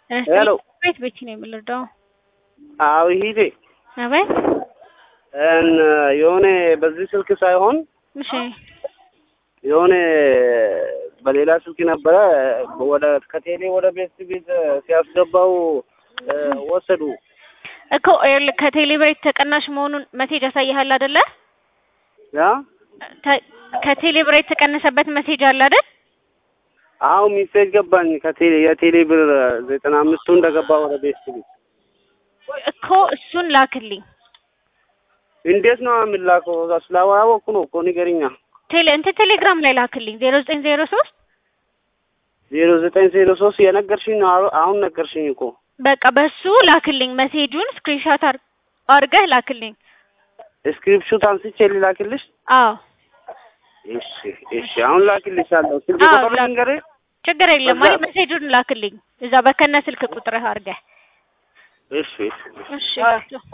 ሄሎ ቤት ቤት ነው የምልርዳው። አዎ ሂዴ አቤት እን የሆነ በዚህ ስልክ ሳይሆን እሺ የሆነ በሌላ ስልክ ነበረ ወደ ከቴሌ ወደ ቤት ቤት ሲያስገባው እ ወሰዱ። እኮ ይኸውልህ ከቴሌ ብር የተቀናሽ መሆኑን መሴጅ ያሳይሃል አይደለ? ያ ተ- ከቴሌ ብር የተቀነሰበት መሴጅ አለ አይደል? አዎ ሚሴጅ ገባኝ ከቴሌ የቴሌ ብር ዘጠና አምስቱ እንደገባ ወደ ቤት ቤት እኮ እሱን ላክልኝ። እንዴት ነው የምላከው? ስላወራወቅኩ ነው እኮ ንገሪኛ። ቴሌ እንትን ቴሌግራም ላይ ላክልኝ ዜሮ ዘጠኝ ዜሮ ሶስት ዜሮ ዘጠኝ ዜሮ ሶስት የነገርሽኝ ነው አሁ- አሁን ነገርሽኝ እኮ በቃ በሱ ላክልኝ። መሴጁን ስክሪንሾት አድርገህ ላክልኝ። ስክሪፕሹት አንስቼ ልላክልሽ? አዎ እሺ እሺ፣ አሁን ላክልሻለሁ። ስልክ አዎ፣ ቁጥር ላክ። ልንገርሽ? ችግር የለም። በዛ- አይ መሴጁን ላክልኝ እዛ በከነ ስልክ ቁጥርህ አድርገህ እሺ እሺ እሺ